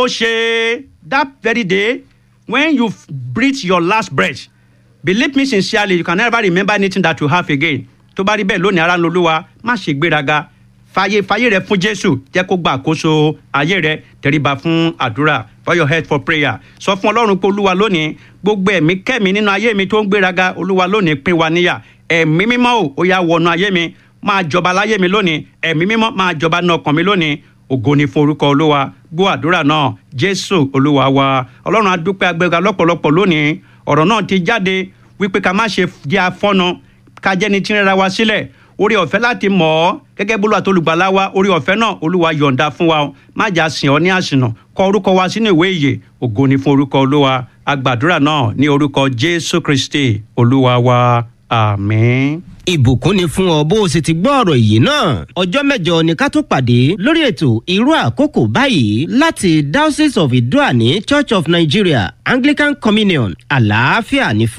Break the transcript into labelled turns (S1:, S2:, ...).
S1: ó ṣe that very day when you breathe your last breath believe me sincerely you can never remember anything that you have again tó bá rí bẹ́ẹ̀ lónìí ara ń lo olúwa má ṣe gbéraga fàyè fàyè rẹ fún jésù jẹ́ kó gba àkóso ayé rẹ tẹríba fún àdúrà for your head for prayer sọ fún ọlọ́run pé olúwa lónìí gbogbo ẹ̀mí kẹ́mi nínú ayé mi tó ń gbéraga olúwa lónìí pín wa níyà ẹ̀mí mímọ́ ò ó yá wọnú ayé mi máa jọba láyé mi lónìí ẹ̀mí mímọ́ máa jọba ní ọkàn mi lónìí ògo ni fún orúkọ olúwa gbọ́ àdúrà náà jésù olúwa wa ọlọ́run adúpẹ́ agbẹ́ga lọ́pọ̀lọpọ̀ lónìí ọ̀rọ̀ náà ti jáde wípé ká má ṣe jẹ́ afọ́nà ká jẹ́ni tí ń rẹra wa sílẹ̀ orí ọ̀fẹ́ láti mọ̀ ọ́ gẹ́gẹ́ bólú àti olùgbàlà wa orí ọ̀fẹ́ náà olúwa yọ̀ǹda fún wa má jà sìn ọ́ ní àsìnà kọ orúkọ wa sínú ìwé ìyè ògo ni fún orúkọ olúwa agbàdúrà náà ní orúkọ jésù kristi olúwa wa àmín.
S2: ìbùkún ni fún ọ bó o sì ti gbọ́ ọ̀rọ̀ yìí náà ọjọ́ mẹ́jọ ni ká tó pàdé lórí ètò irú àkókò báyìí láti diocese of idoani church of nigeria anglican communion àlàáfíà ní fún.